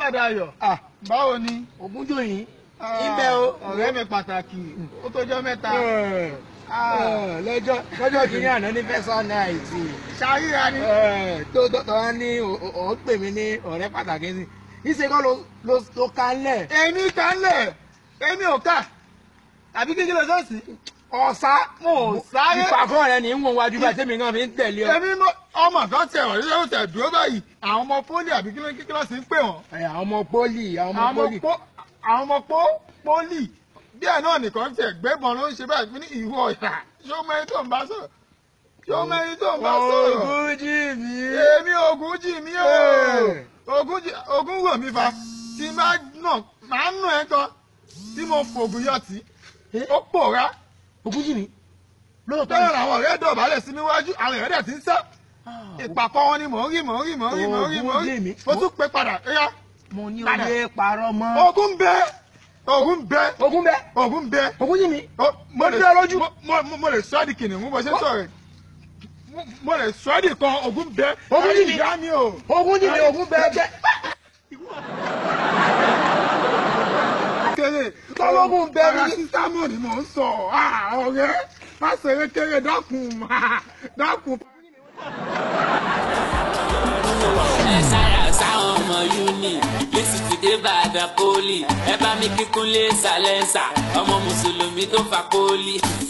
Dayọ̀ Ah, báwo ni. Ògúnjòyìn. Ah, Ibẹ̀ o. ọ̀rẹ́ mi pàtàkì ó tọ́jọ́ mẹ́ta. Eh, Ah, eh, lọ́jọ́ lọ́jọ́ kìíní àná ní fẹ́sán náìtì. ṣàríra ni. tó tó tó wá ní ò- ò- ò ń pè mí ní ọ̀rẹ́ pàtàkì sí. Ìṣe kọ́ ló ló ló ká lẹ̀. èmi kan lẹ̀ èmi ò kà àbí kékeré lọ sọ́ọ̀sì. Ọ̀sá. mo ò sáré. Ìpàkọ́ rẹ̀ ní ń wọ̀n wájú bá tèmi náà fi ń tẹ̀lé ọ. èmi mọ ọmọ kan tẹ ọ yóò tẹ dúró báyìí àwọn ọmọ pólì àbí kí ló kí ló sì ń pè wọn. Ẹ, Àwọn ọmọ pólì àwọn ọmọ àwọn ọmọ pólì. pó- àwọn ọmọ pó pólì díẹ̀ náà nìkan tẹ gbẹ́bọn ló ń ṣe báyìí fún ní ìwọ ìhà ṣé ó mẹ́rin tó ń bá sọ̀rọ̀ ṣé ó mẹ́rin tó ń bá sọ̀rọ̀. Ògúnjìmí. èmi ògùn jì mí o ògùn jì ògùn wò mí fa tí máa nà máa nù ẹ kan tí mo fògùn yọ tí ó pòórá Ògúnjìmí. Lóòótọ́ bẹ́ẹ̀ làwọn ọ̀rẹ́ dọ̀bálẹ̀ sí níwájú àwọn èèyàn dẹ̀ ti ń sá ìpàkọ́ wọn ni mò ń rí mò ń rí mò ń rí mò ń rí mò ń rí Ògúnjìmí. mo tún pé padà ẹ̀yà mo ní Padà. oyè parọ́ mọ́. ògùn bẹ ògùn bẹ Ògún bẹ́. ògùn bẹ Ògúnjìmí. Ó- mo Ó lè dá lójú. mo- mo- mo- mo lè sọ ẹ́ di kìnìún bó ṣe sọ̀rọ̀ ẹ̀. Mo- mo lè sọ ẹ́ di kan ògùn bẹ Ògúnjìmí. ìyá mi o. Ògúnjìmí Ògún bẹ́ bẹ́. kéré Tọ́lọ́gùn bẹ ọ̀rọ̀ ní. sísámù ni mò ń sọ Ah, ọ̀rẹ́ má ṣeré kéré dákun dákun. ẹ sára sáwọn ọmọ uni lẹ́sìn ti dé Ìbàdàn poli ẹ bá mi kíkún lé sàlẹ́nsà ọmọ mùsùlùmí tó fa poli